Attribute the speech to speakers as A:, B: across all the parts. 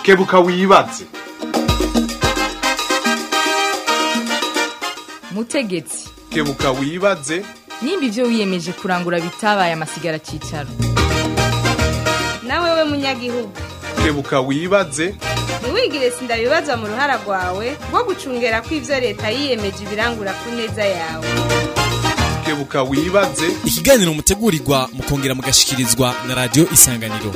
A: kebuka wibaze
B: mutegetsi
A: kebuka wibaze
B: nimba ibyo wiyemeje kurangura bitabaye amasigara cyicaro
C: nawe we munyagihugu
A: kebuka wibaze
C: ntiwigire sindabibazwa mu ruhara rwawe rwo gucungera ko ibyo leta yiyemeje ibirangura ku neza yawe
A: kebuka wibaze
D: ikiganiro mutegurirwa mukongera mugashikirizwa na radiyo isanganiro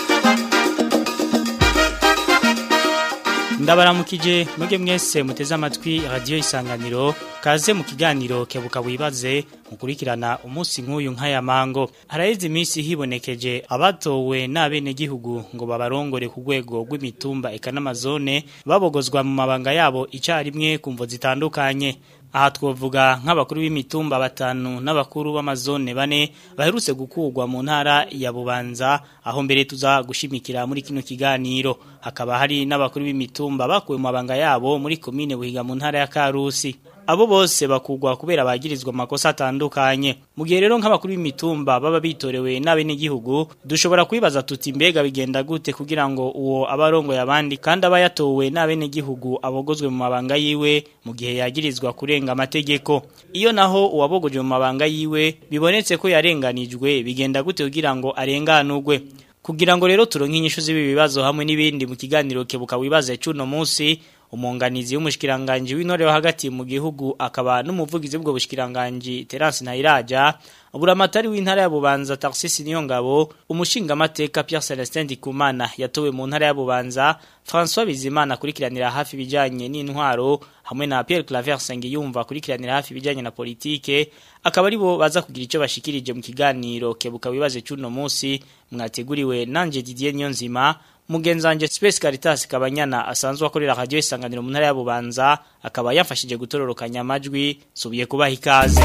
E: ndabaramukije mwebwe mwese muteze amatwi radiyo isanganiro kaze mu kiganiro kebuka wibaze mukurikirana umunsi nk'uyu nk'aya mango haraheze iminsi hibonekeje abatowe n'abenegihugu ngo babarongore ku rwego rw'imitumba eka n'amazone babogozwa mu mabanga yabo icyarimwe ku mvo zitandukanye aha twavuga nk'abakuru b'imitumba batanu n'abakuru b'amazone bane baherutse gukurwa mu ntara ya bubanza aho mbere tuza gushimikira muri kino kiganiro hakaba hari n'abakuru b'imitumba bakuwe mu mabanga yabo muri komine buhiga mu ntara ya karusi abo bose bakugwa kubera bagirizwa amakosa atandukanye mu gihe rero nk'abakuru b'imitumba baba bitorewe n'abenegihugu dushobora kwibaza tuti mbega bigenda gute kugira ngo uwo abarongo yabandi kandi aba yatowe n'abenegihugu abogozwe mu mabanga yiwe mu gihe yagirizwa kurenga amategeko iyo naho uwabogoje mu mabanga yiwe bibonetse ko yarenganijwe bigenda gute kugira ngo arenganurwe kugira ngo rero turonke inyishu z'ibi bibazo hamwe n'ibindi mu kiganiro kebuka wibaze cy'uno munsi umunganizi w'umushikiranganje w'intore wa hagati mu gihugu akaba n'umuvugizi w'ubwo bushikiranganje Terence Ntayiraja buramatari w'intara ya Bubanza Tarcisse Niyongabo umushinga amateka Pierre Celestin Dikumana yatowe mu ntara ya Bubanza François Bizimana kurikiranira hafi bijanye n'intwaro hamwe na Pierre Claver Sengiyumva kurikiranira hafi bijanye na politike akaba ari bo baza kugira ico bashikirije mu kiganiro kebuka wibaze cy'uno munsi mwateguriwe nanje Didier Nyonzima mugenzanje Space Caritas kabanyana asanzwe akorera radio isanganiro mu ntara ya Bubanza akaba yafashije gutororokanya amajwi subiye kubaha ikaze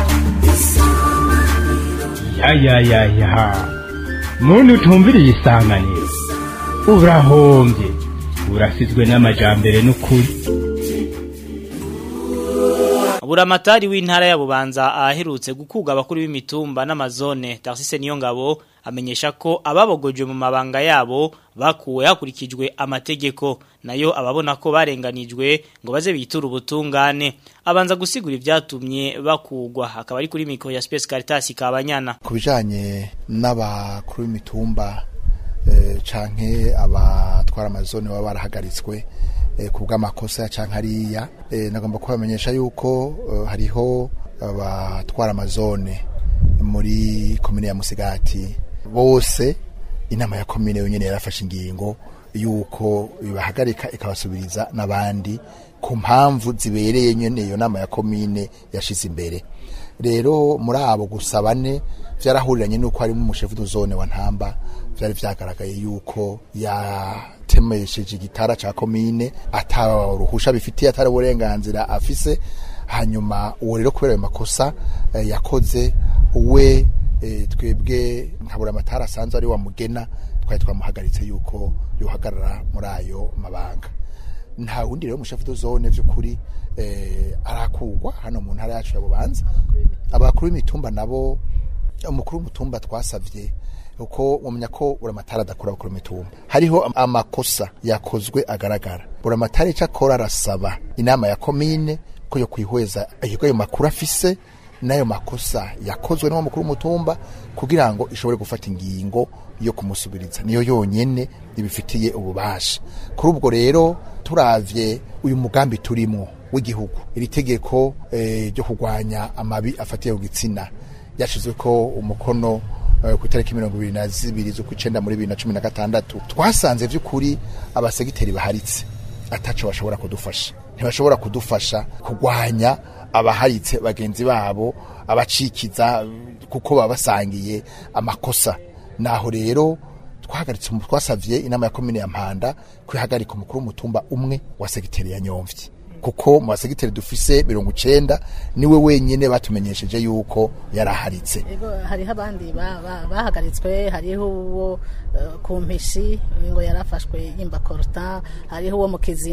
F: ya ya ya ya muntu utumviriye isanganiro urahombye urasizwe n'amajambere n'ukuri
E: Buramatari w'intara ya Bubanza aherutse gukuga abakuru b'imitumba n'amazone Tarcisse Niyongabo amenyesha ko ababogoje mu mabanga yabo bakuwe hakurikijwe amategeko nayo ababona ko barenganijwe ngo baze bitura ubutungane abanza gusigura ibyatumye bakugwa akaba ari kuri mikro ya Space Caritas kabanyana
G: ku bijanye n'abakuru b'imitumba eh, canke abatwara amazone baba barahagaritswe eh, ku bw'amakosa canke hariya eh, nagomba kubamenyesha yuko eh, hariho abatwara amazone muri komine ya Musigati bose inama ya komine yonyene yarafashe ingingo yuko bibahagarika ikabasubiriza n'abandi ku mpamvu zibereye nyene iyo nama ya komine yashize imbere rero muri abo gusa bane vyarahuriranye nuko harimo umushefu d'zone wa ntamba vyari vyagaragaye yuko yatemesheje igitara ca komine ata ruhusha bifitiye atari uburenganzira afise hanyuma uwo rero kubera ayo makosa eh, yakoze we eh, twebwe nkabura amatara asanzwe ari wa mugena twari twamuhagaritse yuko yohagarara muri ayo mabanga nta wundi rero umushefu d'zone vy'ukuri eh, arakugwa hano mu ntara yacu ya bubanza abakuru b'imitumba nabo umukuru w'umutumba twasavye uko mumenya ko buramatari adakora abakuru b'imitumba hariho amakosa yakozwe agaragara buramatari ico akora arasaba inama ya komine ko yo kwihweza ayo makuru afise n'ayo makosa yakozwe n'uwo mukuru w'umutumba kugira ngo ishobore gufata ingingo yo kumusubiriza niyo yonyene ibifitiye ububasha kuri ubwo rero turavye uyu mugambi turimwo w'igihugu iri tegeko ryo kurwanya amabi afatiye ku gitsina yashizwe ko umukono ku itariki mirongo ibiri na zibiri z'ukwicenda muri bibiri na cumi na gatandatu twasanze vy'ukuri abasegiteri baharitse ataco bashobora kudufasha ntibashobora kudufasha kurwanya abaharitse bagenzi babo abacikiza kuko baba basangiye amakosa naho rero twahagaritse twasavye inama ya komine ya mpanda kwihagarika umukuru w'umutumba umwe wa segiteri ya nyomvyi kuko mu basegiteri dufise mirongo icenda niwe wenyene batumenyesheje yuko yaraharitse
H: hariho abandi bahagaritswe hariho uwo ku mpishi ngo yarafashwe yimba koruta hariho uwo mu kizina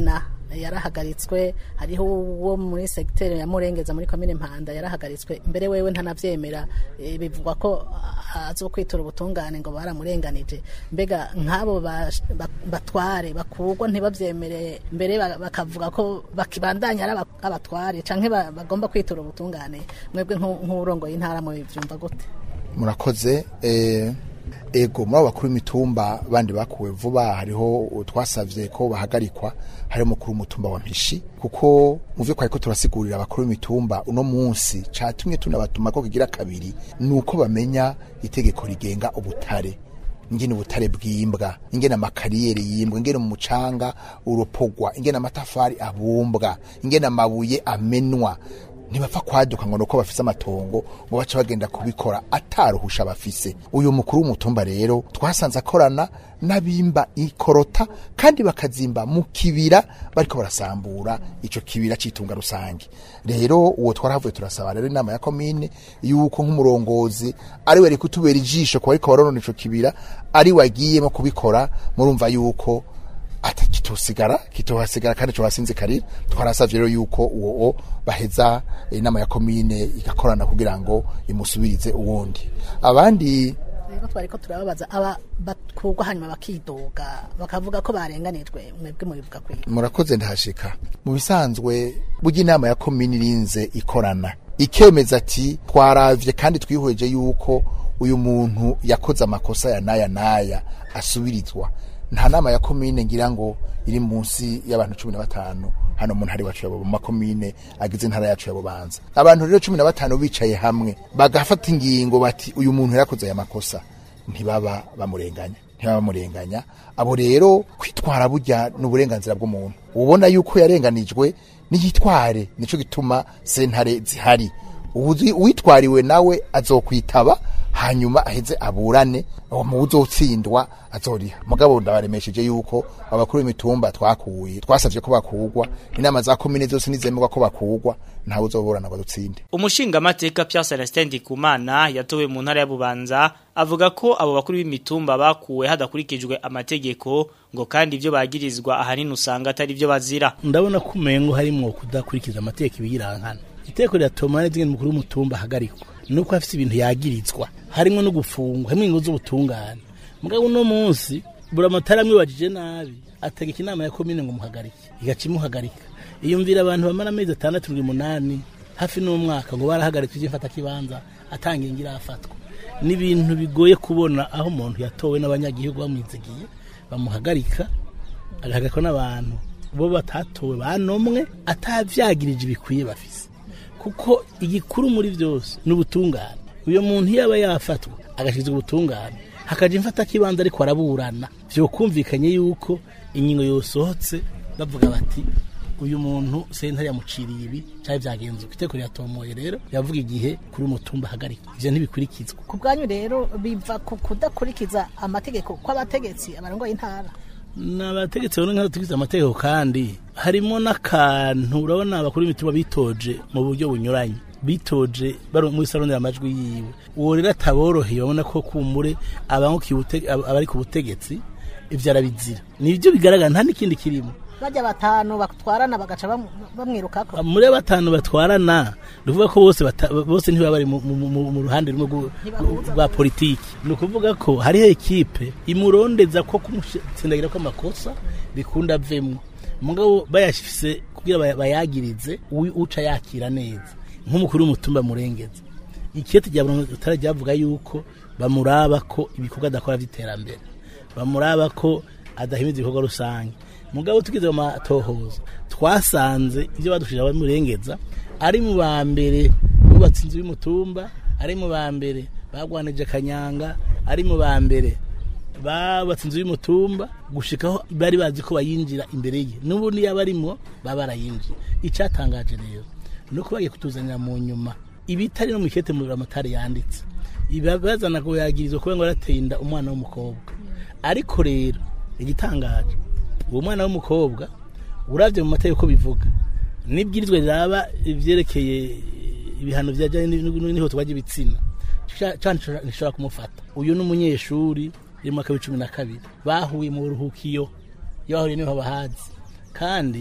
H: yarahagaritswe hariho uwo muri segiteri ya murengeza muri komine mpanda yarahagaritswe mbere wewe ntanavyemera eh, bivugwa ko ah, azokwitura ubutungane ngo baramurenganije mbega nk'abo bash- bak- batware bakurwa ntibavyemere mbere ba- bakavuga ko bakibandanya ari aba- abatware canke ba- bagomba kwitura ubutungane mwebwe nk'u- nk'urongoye intara mu byumva gute
G: murakoze eh, ego muri abo bakuru b'imitumba bandi bakuwe vuba hariho twasavye ko bahagarikwa hari mukuru w'umutumba wa mpishi kuko mu vyo twariko turasigurira abakuru b'imitumba uno munsi catumye tunabatuma ko kigira kabiri ni uko bamenya itegeko rigenga ubutare ingene ubutare bwimbwa ingene amakariyeri yimbwa ingene mu mucanga uropogwa ingene amatafari abumbwa ingene amabuye amenwa ntibapfa kwaduka ngo nuko bafise amatongo ngo bace bagenda kubikora ataruhusha bafise uyu mukuru w'umutumba rero twasanze akorana n'abimba ikorota kandi bakazimba mu kibira bariko barasambura ico kibira citunga rusange rero uwo twarahavuye turasaba rero inama ya komine yuko nk'umurongozi ari we ari kutubera ijisho kuba ariko baronona ico kibira ari we agiyemo kubikora murumva yuko ata kitosigara kitohasigara kandi cyo hasinzikarira twarasavye rero yuko uwo o baheza inama ya komine igakorana kugira ngo imusubirize uwundi abandi
H: rero twariko turababaza aba bakurwa hanyuma bakidoga bakavuga ko barenganijwe mwebwe mubivuga kwiga
G: murakoze ndahashika mu bisanzwe burya inama ya komine irinze ikorana ikemeza ati twaravye kandi twihweje yuko uyu muntu yakoze amakosa ya naya naya asubirizwa nta nama ya komine ngira ngo iri munsi y'abantu cumi na batanu hano mu ntara iwacu ya mu makomine agize intara yacu ya bubanza abantu rero cumi na batanu bicaye hamwe bagafata ingingo bati uyu muntu yarakoze aya makosa ntibaba bamurenganya ntibaba bamurenganya abo rero kwitwara burya ni uburenganzira bw'umuntu ubona yuko yarenganijwe niyitware nico gituma sentare zihari Uwuzi- uwitwariwe nawe azokwitaba hanyuma aheze aburane uwo mu uzotsindwa azoriha mugabo ndabaremesheje yuko abakuru b'imitumba twakuye twasavye ko bakurwa inama za komine zose nizemerwa ko bakurwa ntawe uzoburana ngo adutsinde
E: Umushingamateka Pierre Celestin Ndikumana yatowe mu ntara ya Bubanza avuga ko abo bakuru b'imitumba bakuwe hadakurikijwe amategeko ngo kandi ibyo bagirizwa ahanini usanga atari byo bazira
I: ndabona ko umengo harimo kudakurikiza amategeko ibiyirankana iteko riratuma neza ingene umukuru w'umutumba ahagarikwa nuko afite ibintu yagirizwa harimo no gufungwa harimo ingo z'ubutungane mugabo uno munsi buramatari amwibajije nabi ategeka inama ya komine ngo muhagarike igaca imuhagarika iyumvira abantu bamara amezi atandatu ndwi umunani hafi n'umwaka ngo barahagarika iby'imfata kibanza atanga ingira afatwa ni ibintu bigoye kubona aho umuntu yatowe n'abanyagihugu bamwizigiye bamuhagarika agahagarikwa n'abantu bo batatowe banomwe atavyagirije ibikwiye bafise kuko igikuru muri byose ni ubutungane uyo muntu iyo aba yafatwa agashirizwa ubutungane hakaja imfata kibanza ariko araburana vyokumvikanye yuko ingingo yosohotse bavuga bati uyu muntu sentare yamuciriye ibi cyari vyagenze uko iteko riratomoye rero yavuga igihe kuri umutumba ahagarikwa ivyo ntibikurikizwa
H: ku bwanyu rero biva ku kudakurikiza amategeko kw'abategetsi abarongoye intara
I: n'abategetsi babona nk'aho tugize amategeko kandi harimo n'akantu urabona abakuru b'imitima bitoje mu buryo bunyuranye bitoje bari muri salonera amajwi yiwe uwo rero ataboroheye babona ko kumure abangukiye ubute- ab- abari ku butegetsi ivyo arabizira nivyo bigaragara nta n'ikindi kirimo
H: bajya batanu batwarana bagaca bamu- bamwirukako
I: muri abo batanu batwarana ni ukuvuga ko bose bata- bose ntibaba bari mu- mu mu- mu ruhande rumwe rw'u- rwa politiki ni ukuvuga ko hariho ekipe imurondeza ko kumutsindagira kw'amakosa bikunda avemwo mugabo bayashifise kugira baya- bayagirize uwi- uca yakira neza nk'umukuru w'umutumba murengeza ikete rya buri ryavuga yuko bamuraba ko ibikorwa adakora by'iterambere bamuraba ko adahimiza ibikorwa rusange mugabo tugeze mu matohoza twasanze ibyo badushije abamurengeza ari mu ba mbere bubatse inzu y'umutumba ari mu ba mbere bagwanije kanyanga ari mu ba mbere babatse inzu y'umutumba gushikaho bari bazi ko bayinjira imbere ye n'ubu niyo abarimo baba barayinjiye icyatangaje rero ni uko bagiye kutuzanira mu nyuma ibitari no mu ikete mu ramatari yanditse iba bazana ngo yagirizwa kuba ngo yarateye inda umwana w'umukobwa ariko rero igitangaje uwo mwana w'umukobwa uravye mu mategeko bivuga nibwirizwa riraba ivyerekeye ibihano vyajanye n'ihotwa ry'ibitsina cane nishobora kumufata uyu ni umunyeshuri iri mu mwaka w'icumi na kabiri bahuye mu buruhukiyo iyo bahuriye niho bahazi kandi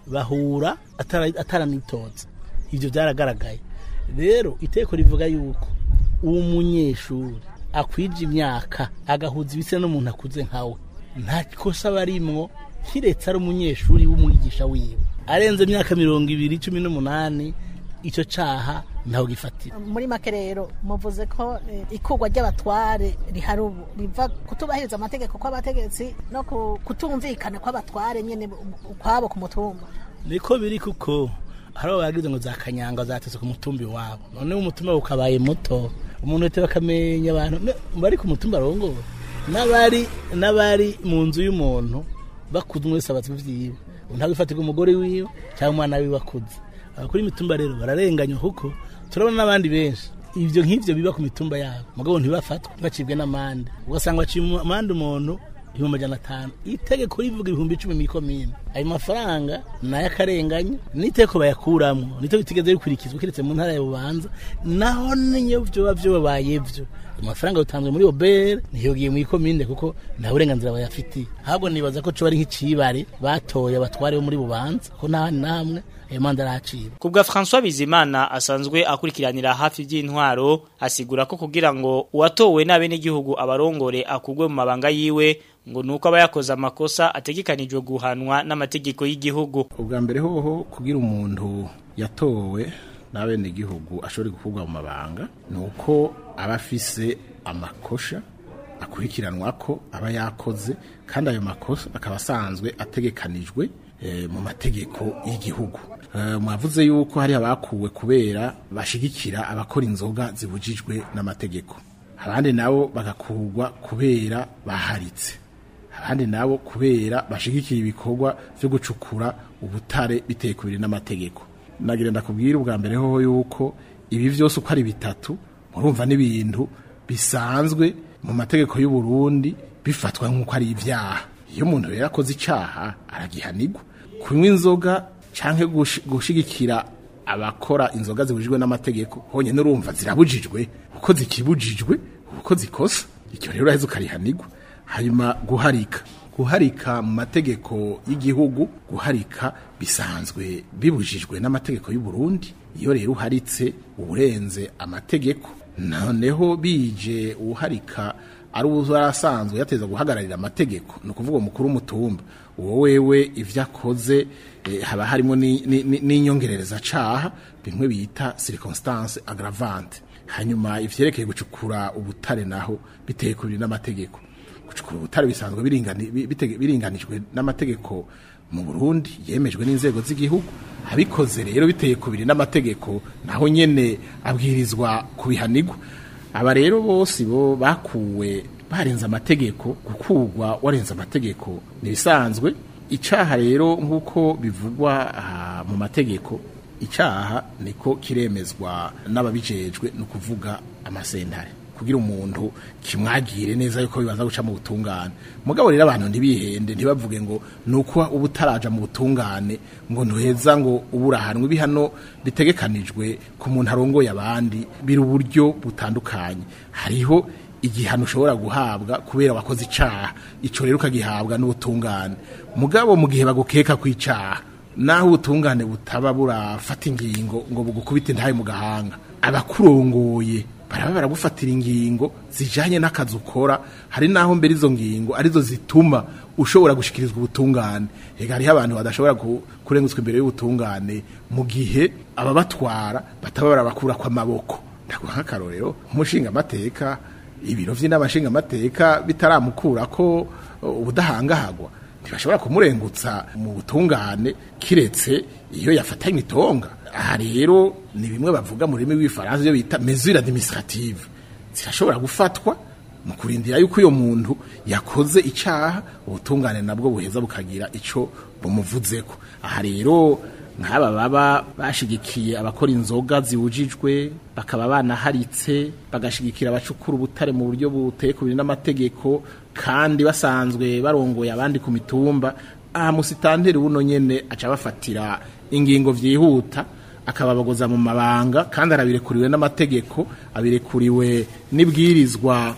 I: bahura atara- ataranitoza ivyo byaragaragaye rero iteko rivuga yuko uwo munyeshuri akwije imyaka agahuza ibisa n'umuntu akuze nkawe nta kosa barimwo kiretse ari umunyeshuri w'umwigisha wiwe arenze imyaka mirongo ibiri cumi n'umunani icyo caha ntawe gifatira
H: muri make rero muvuze ko eh, ikurwa ry'abatware rihari ubu riva kutubahiriza amategeko kw'abategetsi no ku- kutumvikana kw'abatware nyene ukwabo ku mutumba
I: niko biri kuko hari abo bagize ngo za kanyanga zateze ku mutumba iwabo noneho umutumba ukabaye muto umuntu wese bakamenya abantu ne- bari ku mutumba arongowe n'abari n'abari mu nzu y'umuntu bakuze umwe wese abaza ivyiwe ntabwo ifatirwa umugore wiwe cyangwa umwana wiwe akuze abakuru imitumba rero bararenganywa kuko turabona n'abandi benshi ibyo nk'ivyo biba ku mitumba yabo mugabo ntibafatwe bacibwe n'amande ugasanga baciye amande umuntu ibihumbi amajana atanu itegeko rivuga ibihumbi icumi mw'ikomine ayo mafaranga ni ay'akarenganya n'iteko bayakuramwo niteko bitigeze bikurikizwa keretse mu ntara ya bubanza naho niyo vyoba vyobabaye vyo ayo mafaranga yotanzwe muri obere ntiyogiye mw'ikomine kuko nta burenganzira bayafitiye ahubwo nibaza ko coba ari nk'icibare batoye abatware bo muri bubanza ko nta handi na hamwe ayo manda arahacibwa
E: Kubwa François Bizimana asanzwe akurikiranira hafi by'intwaro asigura ko kugira ngo uwatowe nabe n'igihugu abarongore akugwe mu mabanga yiwe ngo nuko aba yakoze amakosa ategekanijwe guhanwa n'amategeko y'igihugu
J: ubwa mbere hoho kugira umuntu yatowe n'abene igihugu ashobora gukurwa mu mabanga ni uko aba afise amakosha akurikiranwa ko aba yakoze kandi ayo makosa akaba asanzwe ategekanijwe eh, mu mategeko y'igihugu Eh, mwavuze yuko hari abakuwe kubera bashigikira abakora inzoga zibujijwe n'amategeko abandi nabo bagakurwa kubera baharitse abandi nabo kubera bashigikira ibikorwa byo gucukura ubutare biteye kubiri n'amategeko nagira ndakubwira ubwa mbere hoho yuko ibi byose uko ari bitatu murumva n'ibintu bisanzwe mu mategeko y'u Burundi bifatwa nk'uko ari ibyaha iyo umuntu rero akoze icyaha aragihanirwa kunywa inzoga canke gushi- gushigikira abakora inzoga zibujijwe n'amategeko honyine urumva zirabujijwe uko zikibujijwe uko zikosa icyo rero uraheza ukarihanirwa hanyuma guharika guharika mu mategeko y'igihugu guharika bisanzwe bibujijwe n'amategeko y'u Burundi iyo rero uharitse uburenze amategeko noneho bije uharika ari uwarasanzwe yateza guhagararira amategeko ni ukuvuga umukuru w'umutumba uwo wewe ivyo akoze eh, haba harimo ni- ni- ni- n'inyongerereza caha bimwe bita circonstance aggravante hanyuma ivyerekeye gucukura ubutare naho biteye kubiri n'amategeko gucukura ubutare bisanzwe biringani- bi- bitege- biringanijwe n'amategeko mu Burundi yemejwe n'inzego z'igihugu abikoze rero biteye kubiri n'amategeko naho nyene abwirizwa kubihanirwa aba rero bose bo bakuwe barenze amategeko gukugwa warenze amategeko nibisanzwe icaha rero nk'uko bivugwa aha mu mategeko icaha niko kiremezwa n'ababijejwe ni ukuvuga amasentare kugira umuntu kimwagire neza yuko bibanza guca mu butungane mugabo rero abantu ntibihende ntibavuge ngo nuko uba utaraja mu butungane ngo ntuheza ngo uburahanwe ibihano bitegekanijwe ku muntu arongoye abandi biri uburyo butandukanye hariho igihano ushobora guhabwa kubera wakoze icaha ico rero ukagihabwa n'ubutungane mugabo mu gihe bagukeka ku icaha naho ubutungane butaba burafata ingingo ngo bugukubite ntaye mu gahanga abakurongoye baraba baragufatira ingingo zijanye n'akazi ukora hari naho mbere izo ngingo arizo zituma ushobora gushikirizwa ubutungane ega hariho abantu badashobora ku- kurengutswa imbere y'ubutungane mu gihe ababatwara bataba barabakura kw'amaboko ndaguha nk'akarorero nk'umushinga amateka ibiro vy'inama nshingamateka bitaramukura ko uh, ubudahangahagwa ntibashobora kumurengutsa mu butungane kiretse iyo yafatanye itonga aha rero ni bimwe bavuga mu rurimi rw'ifaransa ibyo bita mesure administrative zirashobora gufatwa mu kurindira yuko uyo muntu yakoze icaha ubutungane nabwo buheza bukagira ico bumuvuzeko aha rero nk'aba baba bashigikiye abakora inzoga ziwujijwe bakaba banaharitse bagashigikira abacukura ubutare mu buryo buteye kubiri n'amategeko kandi basanzwe barongoye abandi ku mitumba aha musitanteri buno nyene aca bafatira ingingo vyihuta akababagoza mu mabanga kandi arabirekuriwe n'amategeko abirekuriwe n'ibwirizwa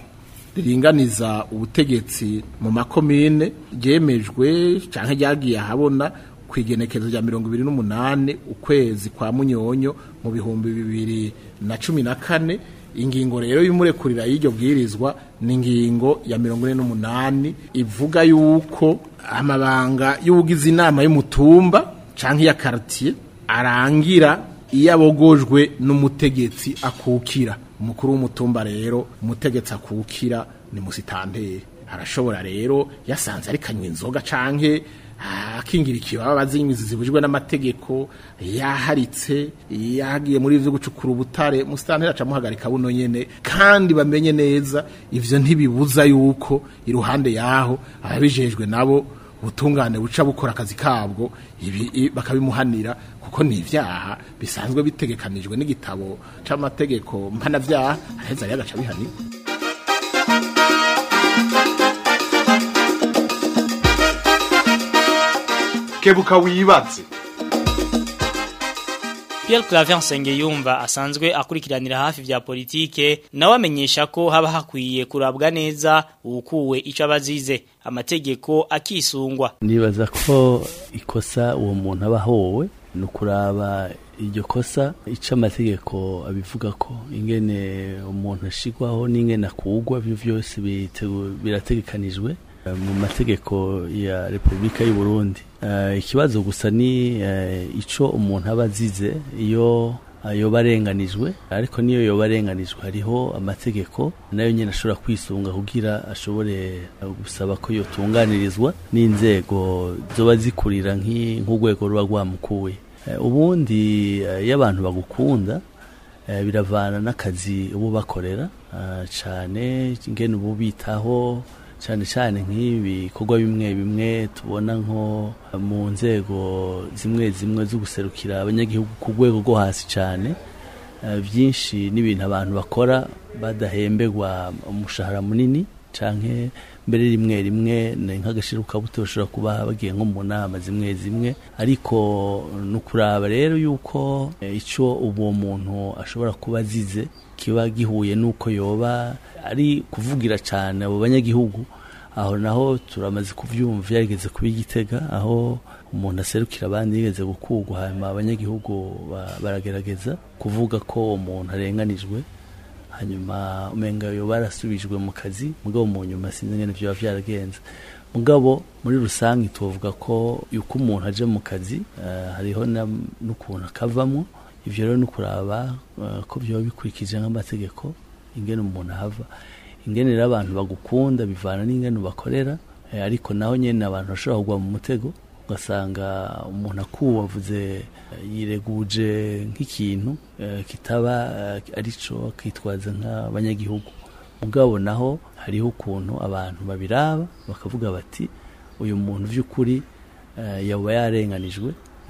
J: riringaniza ubutegetsi mu makomine ryemejwe canke ryagiye ahabona ku igenekerezo rya mirongo ibiri n'umunani ukwezi kwa munyonyo mu bihumbi bibiri na cumi na kane ingingo rero y'umurekurira y'iryo bwirizwa ni ingingo ya mirongo ine n'umunani ivuga yuko amabanga y'ubugize inama y'umutumba canke iya kartier arangira iyo abogojwe n'umutegetsi akukira umukuru w'umutumba rero umutegetsi akukira ni musitanteri arashobora rero yasanze ari kanywa inzoga canke akingira ikibaba z'imizi zibujijwe n'amategeko yaharitse yagiye muri ivyo gucukura ubutare musitanteri acamuhagarika buno nyene kandi bamenye neza ivyo ntibibuza yuko iruhande yaho ababijejwe nabo ubutungane buca bukora akazi kabwo ibi bakabimuhanira kuko ni ivyaha bisanzwe bitegekanijwe n'igitabo c'amategeko mpanavyaha araheza rero agaca bihanirwa
A: kebuka wibaze
E: Pierre Claver Nsengiyumva asanzwe akurikiranira hafi vya politike nawe amenyesha ko haba hakwiye kurabwa neza uwukuwe ico abazize amategeko akisungwa
K: nibaza ko ikosa uwo muntu aba ahowe ni ukuraba iryo kosa ico amategeko abivuga ko ingene umuntu ashigwaho n'ingene akugwa ivyo vyose birategekanijwe mu mategeko ya Republika y'u Burundi uh, ikibazo gusa ni uh, ico umuntu aba azize iyo yoba arenganijwe ariko niyo yoba arenganijwe hariho amategeko nayo nyine ashobora kwisunga kugira ashobore gusaba ko yotunganirizwa n'inzego zoba zikurira nk'urwego ruba rwamukuye ubundi iyo abantu bagukunda biravana n'akazi ubu bakorera cyane ingene ubu bitaho cyane cyane nk'ibikorwa bimwe bimwe tubona nko mu nzego zimwe zimwe zo guserukira abanyagihugu ku rwego rwo hasi cyane byinshi n'ibintu abantu bakora badahemberwa umushahara munini cyane mbere rimwe rimwe ni nk'agashiruka buto bashobora kuba bagiye nko mu nama zimwe zimwe ariko ni ukuraba rero yuko icyo uwo muntu ashobora kuba azize kiba gihuye n'uko yoba ari kuvugira cyane abo banyagihugu aho naho turamaze kubyumva yarigeze kuba igitega aho umuntu aserukira abandi yigeze gukugwa hanyuma abanyagihugu baragerageza kuvuga ko umuntu arenganijwe hanyuma umenga yo barasubijwe mu kazi mugabo mu nyuma sinzi ngene byo byaragenze mugabo muri rusange tuvuga ko yuko umuntu aje mu kazi uh, hariho n'ukuntu akavamo ivyo rero no kuraba uh, ko byo bikurikije nk'amategeko ingene umuntu ahava ingene rero abantu bagukunda bivana n'ingene bakorera uh, ariko naho nyene abantu bashobora kugwa mu mutego ugasanga umuntu akuwe avuze yireguje nk'ikintu kitaba arico kitwaza nk'abanyagihugu mugabo naho hariho ukuntu abantu babiraba bakavuga bati uyu muntu by'ukuri yaba yarenganijwe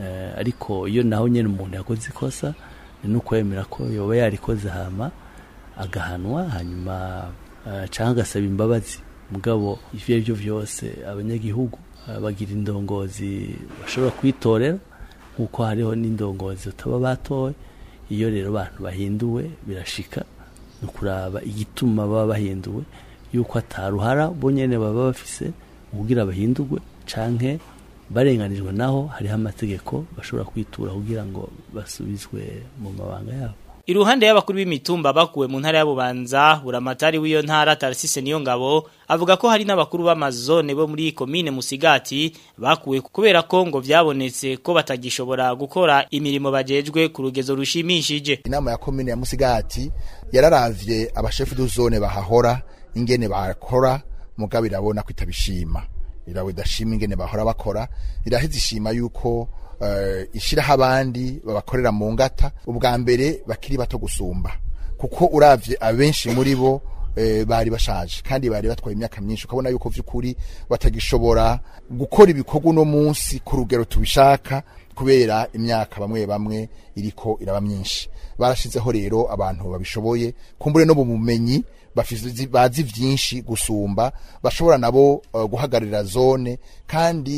K: ariko iyo naho nyine umuntu yakoze ikosa ni n'ukwemera ko yaba yarikoze hama agahanwa hanyuma cyangwa agasaba imbabazi mugabo ibyo ari byo byose abanyagihugu bagira indongozi bashobora kwitorera nk'uko hariho n'indongozi bataba batoye iyo rero abantu bahinduwe birashika ni ukuraba igituma baba bahinduwe yuko ataruhara bo nyine baba bafise kugira bahindurwe canke barenganijwe naho hariho amategeko bashobora kwitura kugira ngo basubizwe mu mabanga yabo
E: Iruhande y'abakuru b'imitumba bakuwe mu ntara y'abubanza buramatari w'iyo ntara Tarsise niyo ngabo avuga ko hari n'abakuru b'amazone bo muri komine Musigati bakuwe kubera ko ngo vyabonetse ko batagishobora gukora imirimo bajejwe ku rugezo rushimishije
G: inama ya komine ya Musigati yararavye abashefu d'uzone bahahora ingene bakora mugabo irabona ko itabishima irawe dashima ingene bahora bakora iraheze ishima yuko uh, ishiraho abandi babakorera mu ngata ubwa mbere bakiri bato gusumba kuko uravye abenshi muri bo e, bari bashaje kandi bari batwaye imyaka myinshi ukabona yuko vy'ukuri batagishobora gukora ibikorwa uno munsi ku rugero tubishaka kubera imyaka bamwe bamwe iriko iraba myinshi barashizeho rero abantu babishoboye kumbure no mu bumenyi bazi vyinshi gusumba bashobora nabo uh, guhagarira zone kandi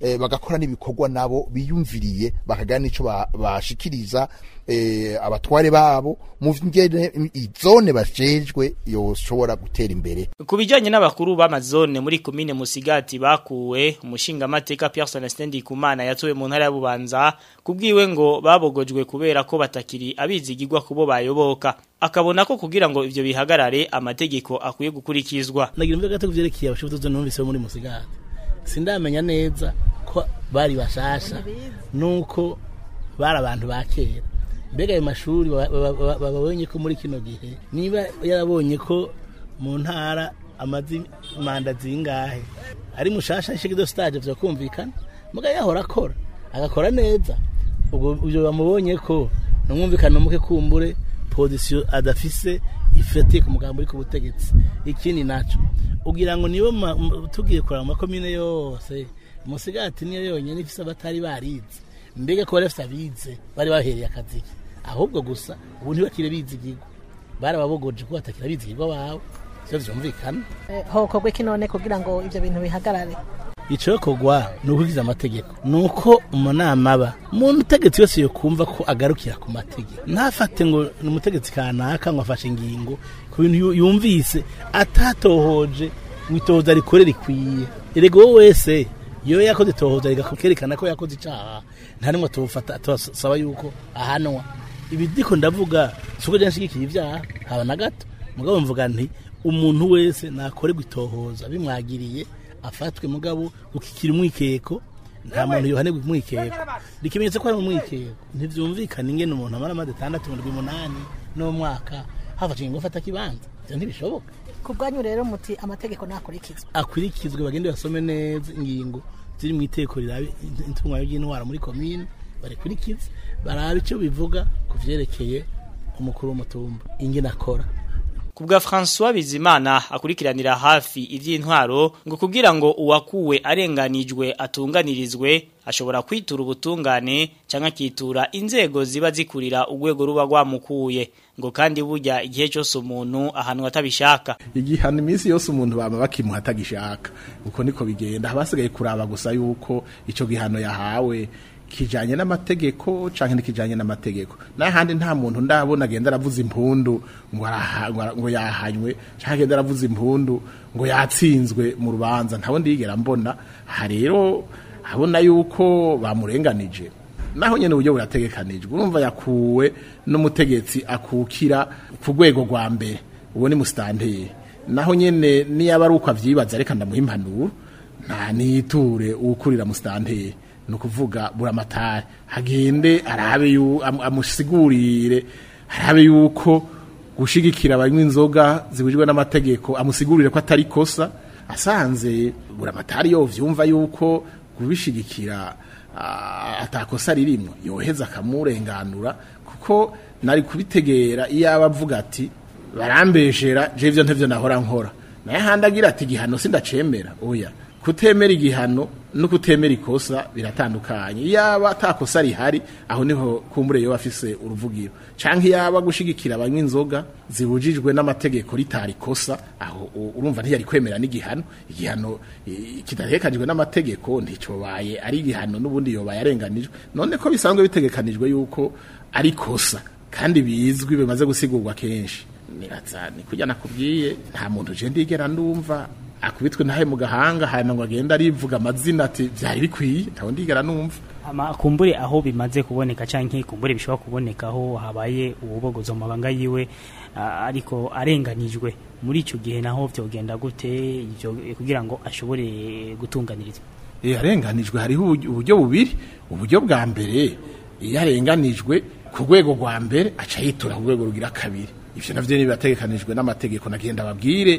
G: eh, bagakora n'ibikorwa nabo biyumviriye bakagira n'ico ba- bashikiriza eh, abatware babo mu ngene izone bajejwe yoshobora gutera imbere
E: Ku bijyanye n'abakuru b'amazone muri komine Musigati bakuwe umushingamateka Pierre Celestin Ndikumana yatowe mu ntara ya Bubanza kubwiwe ngo babogojwe kubera ko batakiri abizigirwa kubo bayoboka akabona ko kugira ngo ivyo bihagarare amategeko akwiye gukurikizwa
I: nagira imvuga gato kuvyerekeye abashifuzo numvise bo muri musigati sindamenya neza ko bari bashasha nuko bari abantu ba kera mbega ayo mashuri baba- baba- baba- babonye ko muri kino gihe niba yarabonye ko mu ntara amazi manda zingahe ari mushasha shikido stage vyakumvikana muga yahora akora agakora neza ubwo ibyo bamubonye ko numwumvikana muke kumbure position adafise ifatiye ku mugambo uri ku butegetsi ikindi naco ugira ngo nibo ma- m- tugiye kuraba amakomine yose musigati niyo yonyene ifise abatari barize mbega ko bari bafise abize bari bahereye akazi ahubwo gusa ubu ntibakire bizigirwa barababogoje ko batakira bizigirwa bawe sivyo vyumvikana
H: Eh, hokorwa iki none kugira ngo ivyo bintu bihagarare
I: icokorwa ni ukurikiza amategeko ni uko umunama aba umuntu utegetsi wese yokumva ko agarukira ku mategeko ntafate ngo ni umutegetsi kanaka ngo afashe ingingo ku bintu yu- yumvise atatohoje ngo itohoza rikore rikwiye erega wowe wese iyo yakoze itohoza rigakerekana ko yakoze icaha nta nimwe tubufata tubasaba yuko ahanwa ibi ndiko ndavuga si uko nshigikiye ibyaha haba na gato mugabo mvuga nti umuntu wese nakorerwa itohoza bimwagiriye afatwe mugabo ukikira umwikeko nta muntu yohanirwa umwikeko ikimenyetso ko ari umwikeko ntivyumvikana ingene umuntu amara amazi atandatu ndwi umunani n'umwaka hafashe ingingo afata kibanza ivyo ntibishoboka
H: ku bwanyu rero muti amategeko nakurikizwa
I: akurikizwe bagende basome neza ingingo ziri mu iteko rirabe intunganya ry'intwara muri komine barikurikize barabe icyo bivuga ku vyerekeye umukuru w'umutumba ingene akora
E: Kubwa François Bizimana akurikiranira hafi ivy'intwaro ngo kugira ngo uwakuwe arenganijwe atunganirizwe ashobora kwitura ubutungane canke akitura inzego ziba zikurira urwego ruba rwamukuye ngo kandi burya igihe cyose umuntu ahantu atabishaka
J: igihano iminsi yose umuntu baba bakimuha atagishaka uko niko bigenda habasigaye kuraba gusa yuko ico gihano yahawe kijanye n'amategeko canke ntikijanye n'amategeko n'ahandi nta muntu ndabona agenda aravuza impundu ngo araha- ngo ara- ngo yahanywe canke agenda aravuza impundu ngo yatsinzwe mu rubanza ntawe ndigera mbona aha rero abona yuko bamurenganije naho nyene uburyo burategekanijwe urumva yakuwe n'umutegetsi akukira ku rwego rwa mbere uwo ni musitanteri naho nyene niyaba ari uko avyibaza reka ndamuha impanuro nta niture uwukurira musitanteri ni ukuvuga buramatari hagende arabe yu- am- amusigurire arabe yuko gushigikira abanywa inzoga zibujijwe n'amategeko amusigurire ko atari kosa asanze buramatari yo vyumva yuko kubishigikira ah, atakosa ririmwo yoheza akamurenganura kuko nari kubitegera iyo aba avuga ati barambeshera je ivyo ntevyo nahora nkora naye handi agira ati igihano sindacemera oya kutemera igihano no kutemera ikosa biratandukanye yaba atakosa rihari aho niho kumbure yo afise uruvugiro canke yaba gushigikira abanywa inzoga zibujijwe n'amategeko ritari kosa aho u- urumva ntiyari kwemera n'igihano igihano i- kidategekanijwe n'amategeko nticobaye ari igihano n'ubundi yobaye arenganijwe none ko bisanzwe bitegekanijwe yuko ari kosa kandi bizwi bimaze gusigurwa kenshi niraza ni kujya nakubwiye nta muntu je ndigera ndumva akubitwe ntahe mu gahanga hanyuma ngo agenda arivuga amazina ati byari bikwiye ntawe ndigera numva
E: ama kumbure aho bimaze kuboneka canke kumbure bishobora kuboneka aho habaye ububogozo mu mabanga yiwe ah, ariko arenganijwe muri ico gihe naho vyogenda gute ivyo kugira ngo ashobore gutunganirizwa
J: iyo arenganijwe hariho uburyo- uburyo bubiri uburyo bwa mbere iyo arenganijwe ku rwego rwa mbere aca yitura ku rwego rugira kabiri ivyo navyo nibategekanijwe n'amategeko nagenda babwire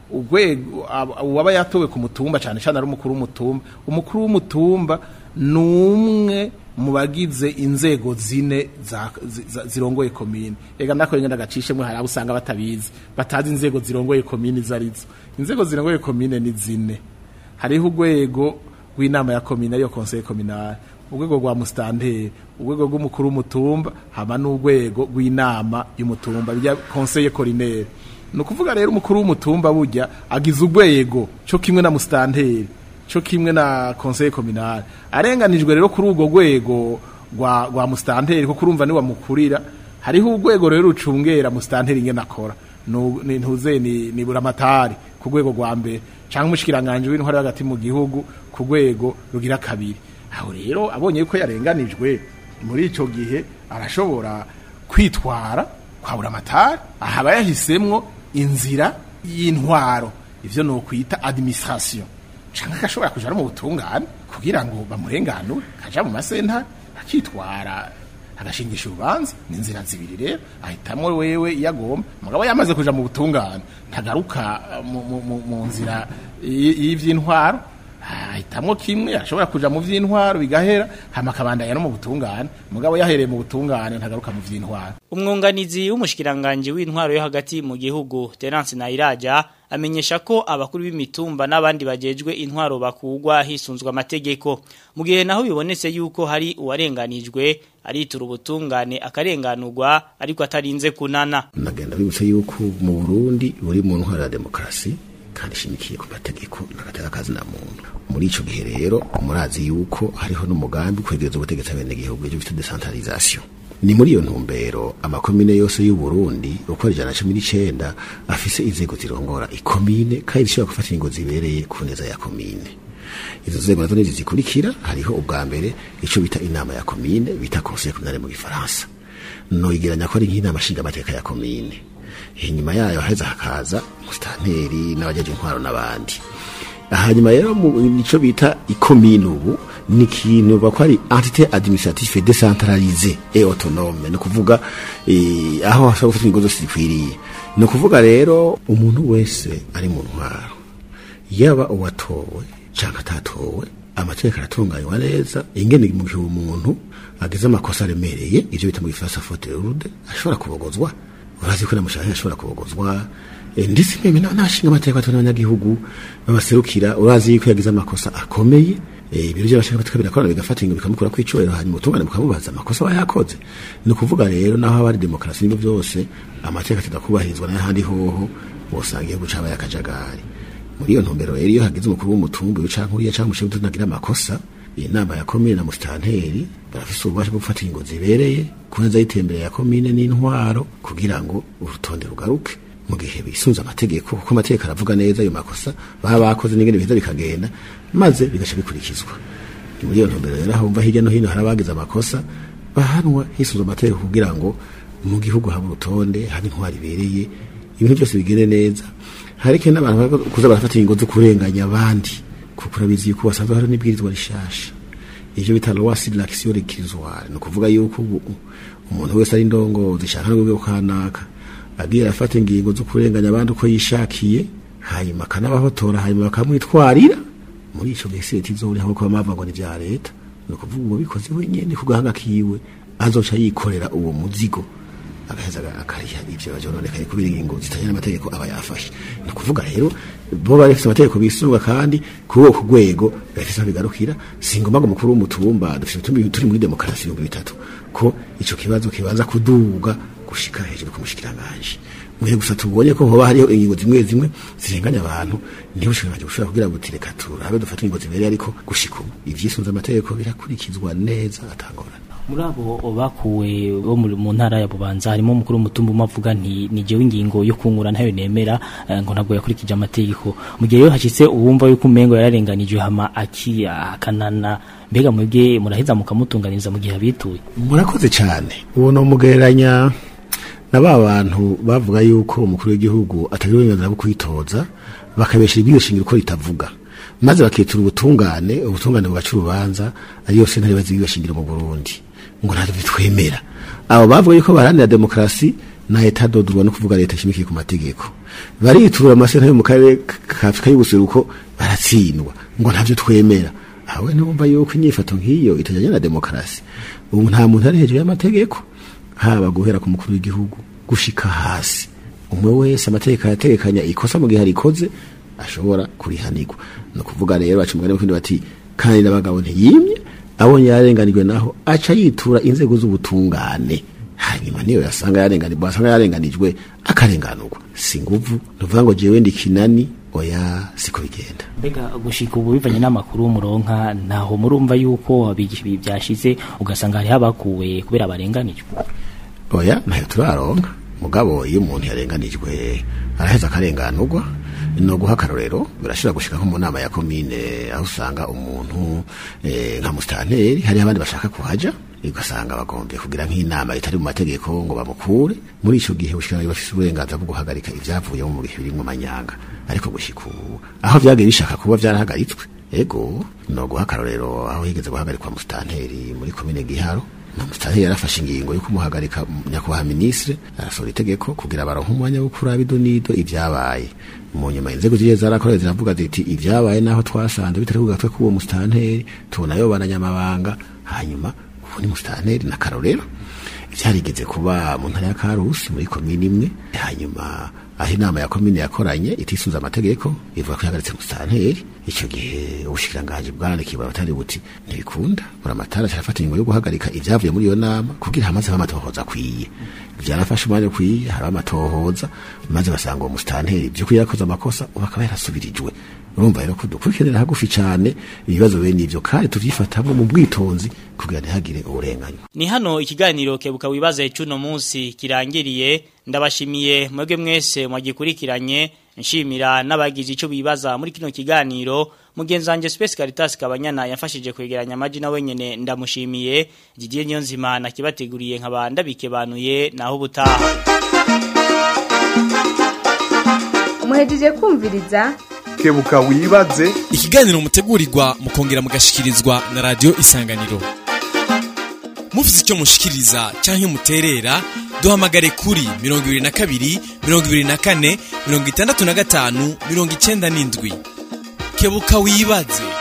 J: urwego ab- uwaba yatowe ku mutumba cyane cyane ari umukuru w'umutumba umukuru w'umutumba ni umwe mu bagize inzego zine za- zi- za- zirongoye komine ega nako ngenda gacishemwe hari abo usanga batabizi batazi inzego zirongoye komine izo arizo inzego zirongoye komine ni zine hariho urwego rw'inama ya komine ariyo conseil communal urwego rwa mustanteri urwego rw'umukuru w'umutumba haba n'urwego rw'inama y'umutumba bijya conseil coroner ni ukuvuga rero umukuru w'umutumba burya agize urwego cyo kimwe na mustanteri cyo kimwe na conseil communal arenganijwe rero kuri urwo rwego rwa rwa mustanteri kuko urumva ni wamukurira hariho urwego rero rucungera mustanteri ingene akora Nu- ni ntuze ni ni buramatari ku rwego rwa mbere cyangwa umushikiranganje w'intwari hagati mu gihugu ku rwego rugira kabiri aho rero abonye ko yarenganijwe muri ico gihe arashobora kwitwara kwa buramatari ahaba yahisemwo inzira y'intwaro ivyo no kwita administration canke agashobora kuja no mu butungane kugira ngo bamurenganure kaja mu masentare akitwara agashingisha urubanza ni inzira zibiri rero ahitamwo wewe iyo agomba mugabo yamaze kuja mu butungane ntagaruka eh, mu- mu- mu- mu nzira y- y'ivy'intwaro ahitamwo kimwe ashobora kuja mu vy'intwaro bigahera hama akabandanya no mu butungane mugabo yahereye mu butungane ntagaruka mu vy'intwaro
E: Umwunganizi w'umushikiranganje w'intwaro yo hagati mu gihugu Terence Nairaja amenyesha ko abakuru b'imitumba n'abandi bajejwe intwaro bakugwa hisunzwe amategeko mu gihe naho bibonetse yuko hari uwarenganijwe aritura ubutungane akarenganurwa ariko atarinze kunana
L: nagenda bibutse yuko mu Burundi buri mu ntwara ya demokarasi kandi ishimikiye ku mategeko n'agateka kazi na muntu muri ico gihe rero murazi yuko hariho n'umugambi kwegereza ubutegetsi abenegihugu ivyo bita decentralisation ni muri iyo ntumbero amakomine yose y'u Burundi uko ari ijana na cumi n'icenda afise inzego zirongora ikomine kandi zishobora gufata ingingo zibereye ku neza ya komine izo nzego nazo nizi zikurikira hariho ubwa mbere ico bita inama ya komine bita conseil communal mu gifaransa noyigeranya ko ari nk'inama nshingamateka ya komine inyuma yayo haheza hakaza musitanteri n'abajeje intwaro n'abandi hanyuma rero mu nico bita ikomine ubu ni ikintu bako ari entité administrative décentralisée et autonome ni ukuvuga eh, aho hashobora gufata ingingo zose zikwiriye ni ukuvuga rero umuntu wese ari mu ntwaro yaba uwatowe cyangwa atatowe amategeko aratunganywa neza ingene mu gihe umuntu agize amakosa aremereye ivyo bita mu gifaransa faute lourde ashobora kubogozwa urazi ko namushaka ashobora kubogozwa Eh, ndetse meme n'abashinga amategeko atari abanyagihugu babaserukira urazi yuko yagize amakosa akomeye Eh, ibiro by'abashinga amategeko birakorana bigafata ingo bikamukura ku icubahiro hanyuma ubutungane bukamubaza amakosa aba yakoze ni ukuvuga rero naho haba hari demokarasi n'ibyo byose amategeko atakubahirizwa n'ahandi hoho wosanga igihugu cabaye akajagari muri iyo ntumbero rero iyo hagize umukuru w'umutumba uyu canke uriya canke umushinga utagira amakosa inama ya komine na musitanteri barafise ububasha bwo gufata ingingo zibereye ku neza y'iterambere ya komine n'intwaro kugira ngo urutonde rugaruke mu gihe bisunze amategeko kuko amategeko aravuga neza ayo makosa baba bakoze n'ingene biheza bikagenda maze bigaca bikurikizwa Ni muri iyo ntumbero rero aho umva hirya no hino hari abagize amakosa bahanwa hisunze amategeko kugira ngo mu gihugu habe urutonde habe intwaro ibereye ibintu byose bigende neza hari kandi n'abantu baba kuza barafata ingingo zo kurenganya abandi kuko urabizi yuko basanzwe hari n'ibwirizwa rishasha ivyo bita loi sur l'action réquisitoire ni ukuvuga yuko ubu umuntu wese ari ndongozi shaka no rwego kanaka agiye arafata ingingo zo kurenganya abandi uko yishakiye hanyuma akanabahotora hanyuma bakamwitwarira muri ico gihe leta izoriha kuko bamavuga ngo ni vya leta ni ukuvuga umubikozi wenyene ku gahanga kiwe azoca yikorera uwo muzigo agaheza akariha ivyo bajononekaye kubera ingingo zitajyanye n'amategeko aba yafashe ni ukuvuga rero bo bari bafise amategeko bisunga kandi kuri uwo ku rwego bafise aho bigarukira si ngombwa ngo umukuru w'umutumba dufise utumbi turi muri demokarasi ibihumbi bitatu ko ico kibazo kibanza kuduga gushika hejuru ku mushikiranganje muhe gusa tubonye ko hoba hariho ingingo zimwe zimwe zirenganya abantu niho ushobora gushobora kugira ngo tireka turabe dufate ingingo zibereye ariko gushika ubu ivyisunze amategeko birakurikizwa neza atangorana
M: muri abo bakuwe bo muri- mu ntara ya bubanza harimo umukuru w'umutumba umwe avuga nti ni jewe ingingo yo kungura ntayo nemera eh, ngo ntabwo yakurikije amategeko mu gihe rero hashyitse uwumva yuko umengo yararenganijwe hama aki akanana mbega mwebwe muraheza mukamutunganiriza mu gihe abituye
L: murakoze cyane uwo ni umugereranya na ba bantu bavuga yuko umukuru w'igihugu atagira uburenganzira bwo kwitoza bakabesha ibyo shingiro uko ritavuga maze bakitura ubutungane ubutungane bugaca urubanza ariyo sentare bazi ibyo shingiro mu Burundi ngo ntabwo bitwemera abo bavuga yuko baharanira demokarasi na leta dodurwa no kuvuga leta ishimikiye ku mategeko bariturura amasentare yo mu karere ka Afurika y'ubuseruko baratsindwa ngo ntabyo twemera awe numva yuko inyifato nk'iyo itajyanye na demokarasi ubu nta muntu ari hejuru y'amategeko haba guhera ku mukuru w'igihugu gushika hasi umwe wese amategeko arategekanya ikosa mu gihe arikoze ashobora kurihanirwa ni ukuvuga rero baca umugani w'ikindi bati kandi n'abagabo ntiyimye abonye yarenganijwe naho aca yitura inzego z'ubutungane hanyuma niyo yasanga yarenganijwe asanga yarenganijwe akarenganurwa si nguvu ntuvuga ngo jewe ndi kinani oya siko bigenda
M: mbega gushika ubu bivanye n'amakuru muronka ntaho murumva yuko abigisha ibi byashize ugasanga hariho abakuwe kubera barenganijwe
L: oya ntayo turaronka mugabo iyo umuntu yarenganijwe araheza akarenganurwa no guha akarorero birashobora gushika nko mu nama ya komine aho usanga umuntu eh, nka musitanteri hariho abandi bashaka kuhaja ugasanga bagombye kugira nk'inama itari mu mategeko ngo bamukure muri ico gihe ushikiranganje bafise uburenganzira bwo guhagarika ivyavuye mu bihe birimwo amanyanga ariko gushika ubu aho vyagiye bishaka kuba vyarahagaritswe ego no guha akarorero aho higeze guhagarikwa musitanteri muri komine giharo Musitanteri yarafashe ingingo yo kumuhagarika nyakubahwa ministre arasohora itegeko kugira baronke umwanya wo kuraba idonido ivyabaye mu nyuma inzego zigiye zarakoreye ziravuga ziti ivyabaye naho twasanze bitari ku gatwe k'uwo musitanteri tubona yo bananyamabanga hanyuma ubu ni musitanteri na karorero vyarigeze kuba mu ntara ya karusi muri komini imwe hanyuma aho inama ya komine yakoranye itisunze amategeko ivuga ko yahagaritse musitanteri icyo gihe ubushikiranganji bwarandikiye abatari buti ntibikunda buramatara carafata ingingo yo guhagarika ivyavuye muri iyo nama kugira hamaze amatohoza akwiye vyarafashe umwanya ukwiye haraba amatohoza maze basanga uwo musitanteri vy'ukuri yarakoze amakosa ubu akaba yarasubirijwe urumva rero ko dukurikiranira hagufi cane ibibazo bene ivyo kandi tuvyifatamwo mu bwitonzi kugira ntihagire uburenganya
E: Ni hano ikiganiro kebuka wibaza cuno munsi kirangiriye ndabashimiye mwebwe mwese mwagikurikiranye nshimira n'abagize ico bibaza muri kino kiganiro mugenzi wanje Space Caritas kabanyana yafashije kwegeranya amaji na wenyene ndamushimiye Didier Nyonzima nakibateguriye nkabanda bikebanuye naho ubutaha
C: muhejeje kumviriza
A: kebuka wibaze
D: ikiganiro mutegurirwa mukongera mugashikirizwa na radio isanganiro mufite icyo mushikiriza canke muterera duhamagare kuri 22 24 65 97 kebuka wibaze